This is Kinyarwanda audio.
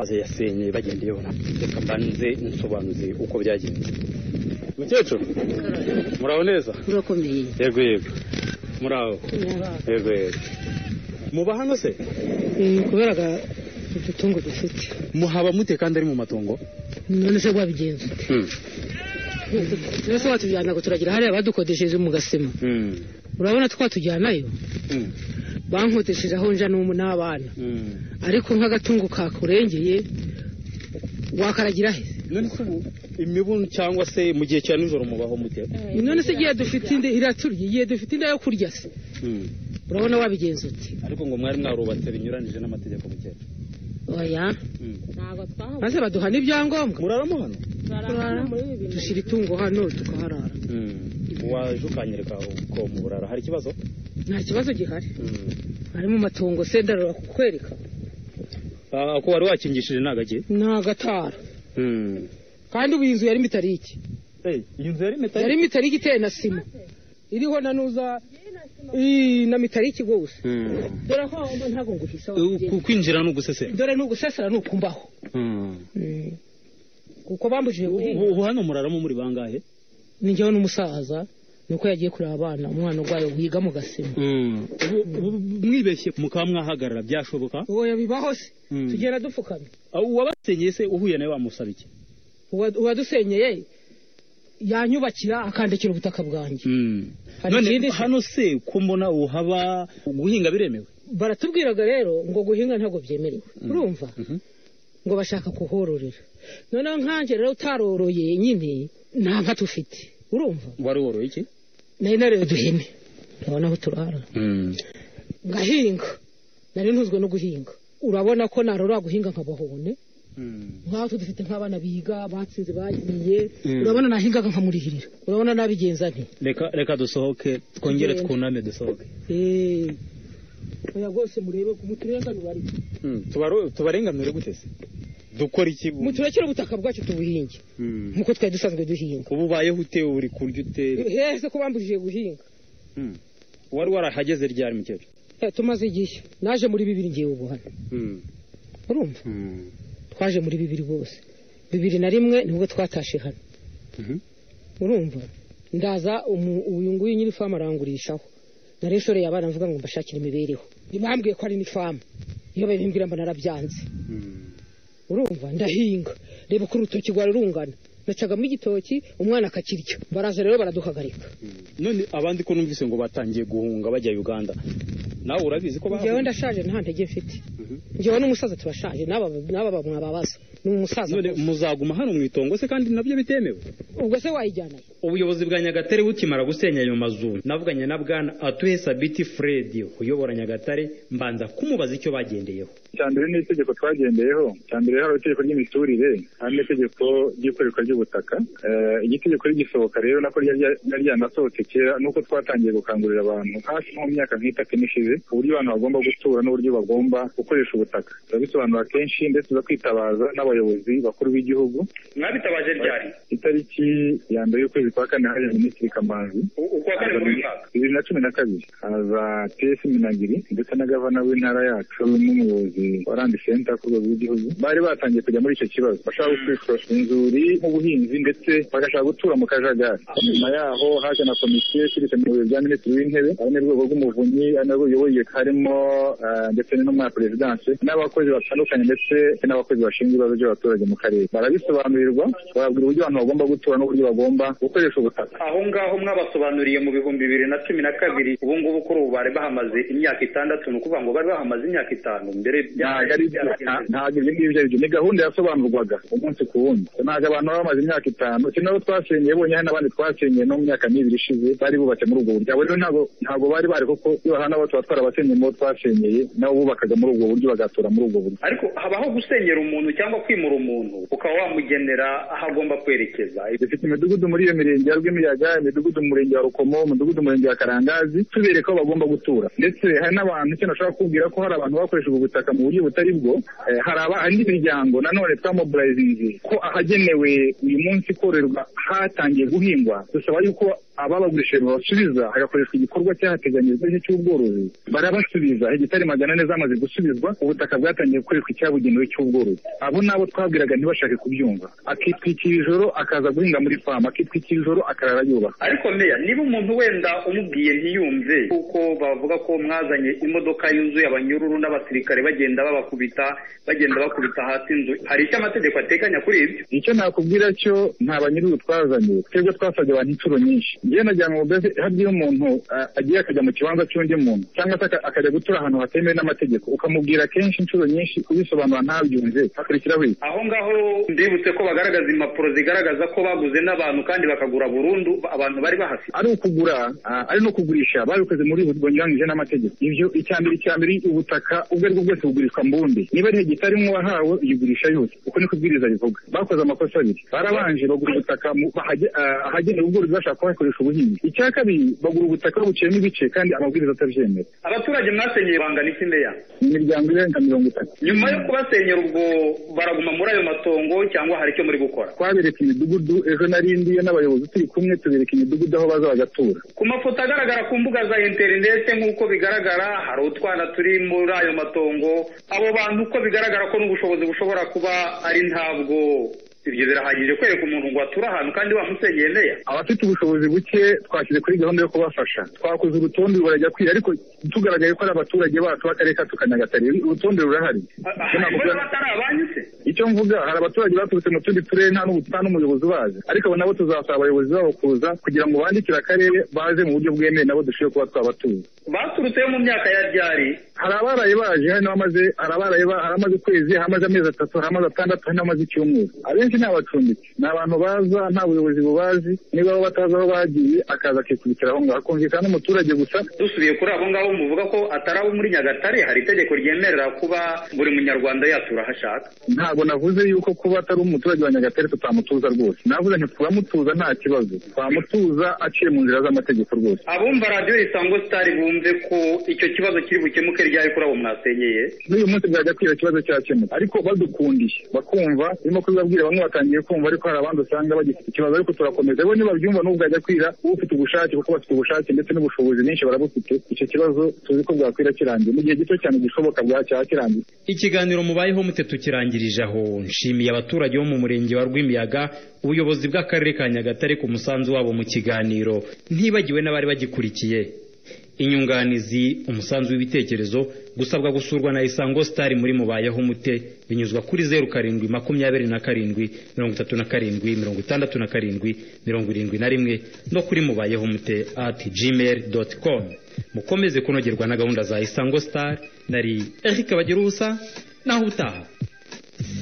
maze yasenye bagenda iyobora reka mbanze nsobanuze uko byagenze mukecuru muraho neza urakomeye yego yego muraho yego yego muba hano se ni kubera udutungo dufite muhaba mute kandi ari mu matongo none se wabigenza ese watujyana ngo turagira hariya badukodesheje mu gasima urabona twatujyanayo bankodesheje aho nja n'umu n'abana ariko nk'agatungo kakurengeye wakaragira he none se ubu imibu cyangwa se mu gihe cya nijoro mubaho mute none se igihe dufite inda iraturya igihe dufite inda yo kurya se urabona wabigenza uti ariko ngo mwari mwarubatse binyuranije n'amategeko mukecuru oya maze baduha n'ibyangombwa muraramo hano dushyira itungo hano tukaharara waje ukanyereka uko muburara hari ikibazo nta kibazo gihari ari mu matungo se ndarura kukwereka Ah, ko wari wakingishije ntagake ni agatara kandi ubu iyi nzu yari mitariki iyi nzu yari yari mitariki iteye na sima iriho na nuza ii, na mitariki rwose dore aho wumva ntabwo nguhisa kwinjira ni ugusesera dore ni ugusesera ni ukumbaho kuko bambujije guhinga ubu hano muraramo muri bangahe ni njyewe n'umusaza nuko yagiye kureba abana umwana urwaye wiga mu gasima mwibeshye mukaba mwahagarara byashoboka oya bibaho se Mm. tugenda dupfukamye Ah, uwabasenyeye se uhuye nawe wamusaba iki Uwa- uwadusenyeye yanyubakira akandikira ubutaka bwanjye Hari none ikindi se? hano se ko mbona uhaba guhinga biremewe baratubwiraga rero ngo guhinga ntabwo byemerewe urumva ngo bashaka kuhororera noneho nkanjye rero utaroroye nyine nta nka tufite urumva wari woroye iki nari nareba duhene urabona aho turara ngahinga nari ntuzwe no guhinga urabona ko narora guhinga nk'abahone nk'aho dufite nk'abana biga batsinze bagiye Mm. urabona nahingaga nkamurihirira urabona nabigenza nti reka reka dusohoke twongere Tugende. twuname dusohoke eee oya rwose murebe muturenganure ariko tubarenganure gute se dukora iki muturekere ubutaka bwacu tubuhinge nk'uko twari dusanzwe duhinga ubu ubayeho ute uri kurya ute hese ko bambujije guhinga wari warahageze ryari mukecuru Eh, tumaze igihe naje muri bibiri ngiye ubu hano urumva twaje muri bibiri rwose bibiri na rimwe nibwo twatashe hano urumva ndaza umu- uyu nguyu nyiri famu arangurishaho nari nshoreye abana mvuga ngo mbashakire imibereho ntibambwiye ko ari n'ifamu iyo babimbwira mba narabyanze urumva ndahinga reba uko urutoki rwari rungana nacagamo igitoki umwana akakirya baraza rero baraduhagarika none abandi ko numvise ngo batangiye guhunga bajya uganda nawe urabizi ko njyewe bahunga ndashaje nta ntege mfite Mhm. njyewe n'umusaza turashaje n'aba n'aba mwababaza ni umusaza none gusa. muzaguma hano mu itongo se kandi nabyo bitemewe ubwo se wayijyanayo ubuyobozi bwa nyagatare bukimara gusenya ayo mazu navuganye na bwana atuhe sabiti fred uyobora nyagatare mbanza kumubaza icyo bagendeyeho icya mbere ni itegeko twagendeyeho icya mbere hari itegeko ry'imiturire hari n'itegeko ry'ikoreshwa ry'ubutaka Eh, iri tegeko rigisohoka rero nako ryari rya- ryari ryanasohotse kera nuko twatangiye gukangurira abantu hafi nko mu myaka nk'itatu n'ishize uburyo abantu bagomba gutura n'uburyo bagomba gukoresha ubutaka turabisobanura kenshi ndetse tuzakwitabaza n'abayobozi bakuru b'igihugu mwabitabaje ryari itariki ya mbere y'ukwezi kwa kane hari minisitiri kamanzi U- ukwa kane muri uyu mwaka bibiri na cumi na kabiri haza piyesi minagiri ndetse na gavana w'intara yacu n'umuyobozi wa randi senta ku rwego rw'igihugu bari batangiye kujya muri icyo kibazo bashaka gukoresha inzuri nk'ubuhinzi ndetse bagashaka gutura mu kajagari nyuma yaho haje na komisiyo iturutse mu biro bya minisitiri w'intebe ari n'urwego rw'umuvunyi ari narwo ruyoboye harimo eh, ndetse n'intumwa ya perezidanse n'abakozi batandukanye ndetse n'abakozi bashinzwe ibibazo by'abaturage mu karere barabisobanurirwa bababwira uburyo abantu bagomba gutura n'uburyo bagomba gukoresha ubutaka aho ngaho mwabasobanuriye mu bihumbi bibiri na cumi na kabiri ubu ngubu kuri ubu bari bahamaze imyaka itandatu ni ukuvuga ngo bari bahamaze imyaka itanu mbere ntabwo ari byo nta- ntabwo ibyo ngibyo ari byo ni gahunda yasobanurwaga umunsi ku wundi ntabwo abantu baba bamaze imyaka itanu si nabo twasenyeye bonyine hari n'abandi twasenyeye no mu myaka n'ibiri ishize bari bubatse muri ubwo buryo abo rero ntabwo ntabwo bari bari kuko iyo hano abo tuba twarabasenyeye mu bo twasenyeye nabo bubakaga muri ubwo buryo bagatura muri ubwo buryo ariko habaho gusenyera umuntu cyangwa kwimura umuntu ukaba wamugenera aho agomba kwerekeza dufite imidugudu muri iyo mirenge ya rwimiyaga imidugudu mu murenge wa rukomo umudugudu mu murenge wa karangazi tubereka aho bagomba gutura ndetse hari n'abantu icyo nashaka kubwira ko hari abantu bakoresha ubu butaka mu buryo butari bwo eh, hari aba- hari n'imiryango nanone twamobilizinze ko ahagenewe uyu munsi kororerwa hatangiye guhingwa dusaba yuko ababagurishije babasubiza hagakoreshwa igikorwa cyahateganyijwe cy'ubworozi barabasubiza hegitari magana ane zamaze gusubizwa ubutaka bwatangiye gukoreshwa icyabugenewe cy'ubworozi abo nabo twabwiraga ntibashake kubyumva akitwikira ijoro akaza guhinga muri famu akitwikira ijoro akarara yubaka ariko meya niba umuntu wenda umubwiye ntiyumve kuko bavuga ko mwazanye imodoka yuzuye abanyururu n'abasirikare bagenda babakubita bagenda bakubita hasi inzu hari icyo amategeko ateganya kuri ibyo icyo nakubwira cyo nta banyururu twazanye twebwe twasabye abantu inshuro nyinshi njyewe najyana mu bezi iyo umuntu agiye akajya mu kibanza cy'undi muntu cyangwa se akajya gutura ahantu hatemewe n'amategeko ukamubwira kenshi inshuro nyinshi ubisobanura ntabyumve hakurikiraho iki aho ngaho ndibutse ko bagaragaza impapuro zigaragaza ko baguze n'abantu kandi bakagura burundu abantu bari bahafite ari ukugura ari no kugurisha babikoze muri bunyuranyije n'amategeko ibyo icya mbere icya mbere ubutaka ubwo ari bwo bwose bugurishwa mu bundi niba ari hegitari umwe wahawe uyigurisha yose uko niko ibwiriza bivuga bakoze amakosa abiri barabanje bagura ubutaka ahagenewe ubworozi bashaka kuhakoresha ubuhinzi icya kabiri bagura ubutaka buciyemo ibice kandi amabwiriza atabyemera abaturage mwasenyeye bangana iki meya imiryango irenga mirongo itatu nyuma yo kubasenyera ubwo baraguma muri ayo matongo cyangwa hari icyo muri gukora twabereka imidugudu ejo narindiye n'abayobozi turi kumwe tubereka imidugudu aho bazagatura ku mafoto agaragara ku mbuga za interinete nk'uko bigaragara hari utwana turi muri ayo matongo abo bantu uko bigaragara ko n'ubushobozi bushobora kuba ari ntabwo ibyo birahagije kwereka umuntu ngo ature ahantu kandi wamusenyeye meya abafite ubushobozi buke twashyize kuri gahunda yo kubafasha twakoze urutonde barajya kwira ariko tugaragaye ko ari abaturage bacu b'akarere ka tukanyagatare urutonde rurahari batari abanyu se icyo mvuga hari abaturage baturutse mu tundi turere nta n'umuyobozi ubazi ariko abo nabo tuzasaba abayobozi babo kuza kugira ngo bandikire akarere baze mu buryo bwemewe nabo dushobore kuba twabatuye baturutseyo mu myaka ya ryari hari abaraye baje hari n'abamaze hari abaraye hari amaze ukwezi hari amaze amezi atatu hari amaze atandatu hari n'amaze icyumweru abenshi ni abacumbitsi ni abantu baza nta buyobozi bubazi niba bo batazi aho bagiye akaza akikubitira aho ngaho akumvikana n'umuturage gusa dusubiye kuri abo ngabo muvuga ko atari abo muri nyagatare hari itegeko ryemerera kuba buri munyarwanda yatura aho ashaka ntabwo navuze yuko kuba atari umuturage wa nyagatare tutamutuza rwose navuze nti turamutuza nta kibazo twamutuza aciye mu nzira z'amategeko rwose abumva radiyo isango sitari bumve ko icyo kibazo kiri bukemuke ryari kuri abo mwasenyeye n'uyu munsi bwajya kwiba ikibazo cyakemuka ariko badukundiye bakumva birimo kubibabwira bamwe batangiye kumva ariko hari abandi usanga bagifite ikibazo ariko turakomeza bo ntibabyumva n'ubwo bwajya kwira ufite ubushake kuko bafite ubushake ndetse n'ubushobozi bwinshi barabufite icyo kibazo tuzi ko bwakwira kirangiye mu gihe gito cyane gishoboka bwacyaba kirangiye ikiganiro mubayeho mute tukirangirije aho nshimiye abaturage bo mu murenge wa rwimiyaga ubuyobozi bw'akarere ka nyagatare ku musanzu wabo mu kiganiro ntibagiwe n'abari bagikurikiye inyunganizi umusanzu w'ibitekerezo gusabwa gusurwa na isango sitari muri mubayeho mute binyuzwa kuri zeru karindwi makumyabiri na karindwi mirongo itatu na karindwi mirongo itandatu na karindwi mirongo irindwi na rimwe no kuri mubayeho mute ati gmail doti komu mukomeze kunogerwa na gahunda za isango sitari nari erike bagira ubusa naho utaha